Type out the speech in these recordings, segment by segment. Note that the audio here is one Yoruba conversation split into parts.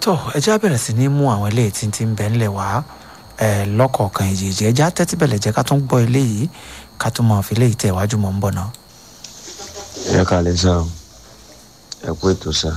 tó ẹjẹ́ á bẹ̀rẹ̀ sí ní mú àwọn eléyìí tí ń ti ń bẹ̀ ńlẹ̀ wá ẹ̀ lọ́kọ̀ọ̀kan ìjèjì ẹjẹ́ á tẹ́tí bẹ̀lẹ̀ jẹ́ ká tún gbọ́ eléyìí ká tún máa fi eléyìí tẹ̀ wájú mọ́ ń bọ̀ náà. ẹ kàlẹ́ sá o ẹ kú ètò sá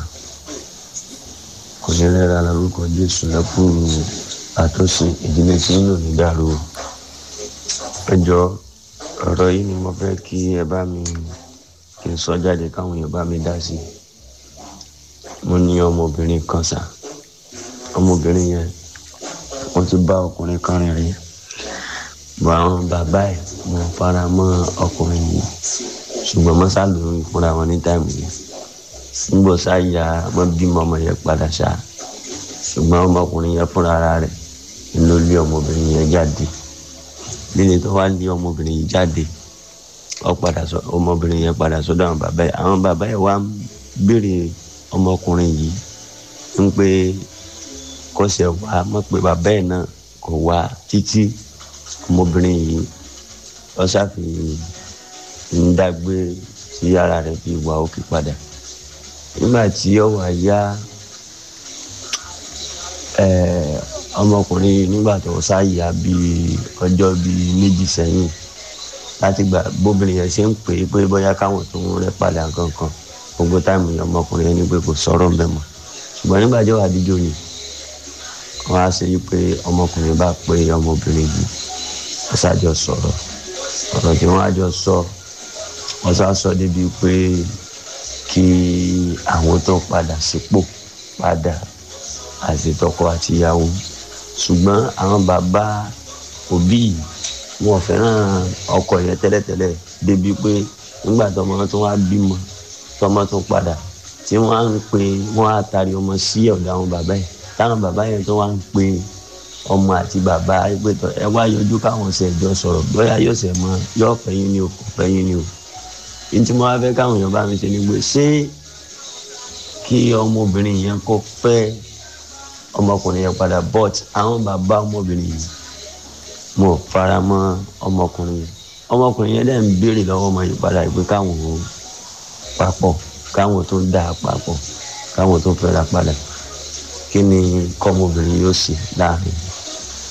kò ní lẹ́ra lórúkọ jésù lẹ́kù àtúnṣe ìdílé tí ń lò ní dàrú o ẹ jọ ọ̀rọ̀ yìí ni mo fẹ́ kí ẹ bá mi kí n sọ jáde káwọn èèyàn bá mi dá sí i mo ní ọmọbìnrin kan sá ọmọbìnrin yẹn wọ́n ti bá ọkùnrin kan rìn rí bọ àwọn bàbá ẹ̀ mo fara mọ́ ọkùnrin yìí ṣùgbọ́n mo sá lóyún fúnra wọn ní táìmù yẹn nígbà sáyà wọn bímọ ọmọ yẹn padà ṣá ṣùgbọ́n ọmọkùnrin yẹn fúnra ara rẹ̀ ló lé ọmọbìnrin yẹn jáde lílé tó wá lé ọmọbìnrin yìí jáde ọ padà sọ ọmọbìnrin yẹn padà sọ́dọ̀ àwọn bàbá yẹn àwọn bàbá yẹn wá ń béèrè ọmọkùnrin yìí ń pé kọsẹ̀ wá mọ̀ pé bàbá yẹn náà kò wá títí ọmọbìnrin yìí ọ ṣàfi ń dágbé sí ara rẹ̀ fi wà òkè padà nígbà tí ó wà yá ọmọkùnrin nígbà tó ṣáàyà bíi ọjọ́ bíi méjì sẹ́yìn láti gbà bóbìnrin yẹn ṣe ń pè é pé bóyá káwọn tó ń rẹ́ padà kankan gbogbo táìmù yẹn ọmọkùnrin yẹn ní pé kò sọ̀rọ̀ mbẹ́ mọ́ ṣùgbọ́n nígbà tí ó wà dídò ni wọ́n á ṣe yí pé ọmọkùnrin bá pé ọmọbìnrin yìí wọ́n ṣàjọ sọ̀rọ̀ ọ̀rọ̀ tí wọ́n á jọ sọ wọ́n ṣá sọ débi pé kí àwọn tó padà sípò padà àti tọkọ àtìyàwó ṣùgbọ́n àwọn bàbá òbí yìí wọn fẹ́ràn ọkọ yẹn tẹ́lẹ̀tẹ́lẹ̀ débi pé nígbà tọmọ tó wá bímọ tọmọ tó padà tí wọ́n á ń pe wọ́n á tari ọmọ sí ọ̀dọ̀ àwọn bàbá yẹn táwọn bàbá yẹn tó wá ń pe ọmọ àti bàbá ẹgbẹ́tọ̀ ẹ wá yọjú káwọn ṣe ẹjọ́ sọ̀rọ̀ bóyá yóò ṣe mọ yóò fẹ́yìn ni o kò fẹ́yìn ni o ní tí mo wá fẹ́ káwọn èèyàn bá mi ṣe ni pé ṣé kí ọmọbìnrin yẹn kó fẹ́ ọmọkùnrin yẹn padà but àwọn bàbá ọmọbìnrin yìí mo fara mọ́ ọmọkùnrin yẹn ọmọkùnrin yẹn dẹ̀ ń béèrè lọ́wọ́ ọmọ yìí padà pé káwọn ò papọ̀ káwọn tó dà á papọ̀ káwọn tó fẹ́ra padà kí ni kọ́mọbìnrin yóò ṣe láàrin